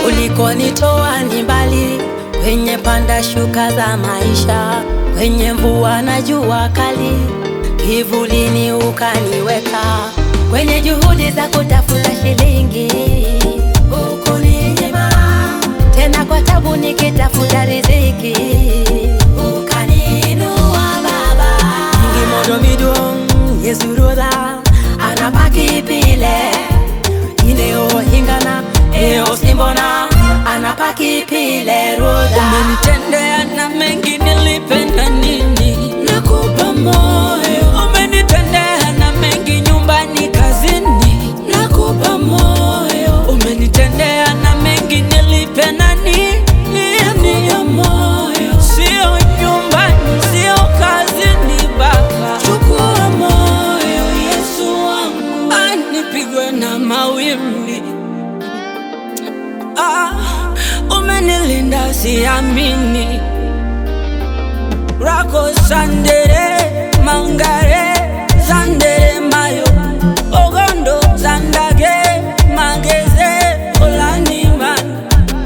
Ulikonitoa ni mbali, kwenye panda shuka za maisha, kwenye mvua na jua kali, kivulini ukaniweka, kwenye juhudi za kutafuta shilingi ukuninyima, tena kwa tabu nikitafuta riziki ukaniinua Baba. Ngimodo midong yesuroda anapaki pile ineo hingana eo simbona anapaki pile roda Umenitendea na mengi nilipenda nini? nakupa moyo Umenitendea na mengi nyumbani, kazini. nakupa moyo Umenitendea na mengi nilipenda nini? nakupa moyo Sio nyumbani, sio kazini, Baba. chukua moyo Yesu wangu Anipigwe na mawimbi ah, umenilinda siamini rako sandere mangare zandere mayo ogondo zandage mageze olanimani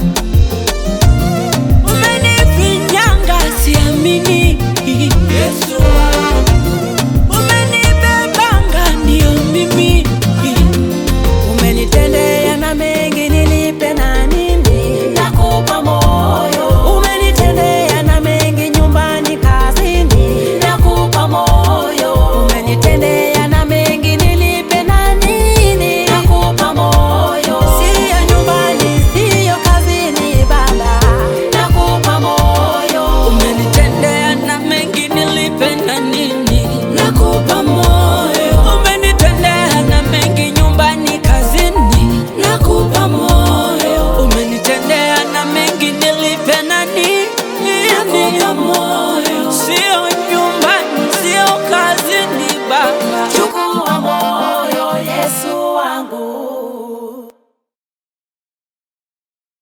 umenifinyanga siamini Yesu wangu umenibebanga ndio mimi Umenitendea na mengi nilipe na nini? Nakupa moyo. Umenitendea na mengi nyumbani, kazini. Nakupa moyo. Umenitendea na mengi nilipe na nini? Nakupa moyo. Sio nyumbani, sio kazini, Baba. Nakupa moyo. umenitendea na mengi nilipenda nini Nakupa moyo. umenitendea na mengi nyumbani kazini Nakupa moyo. umenitendea na mengi nilipenda nini Nakupa moyo. sio nyumbani sio kazini baba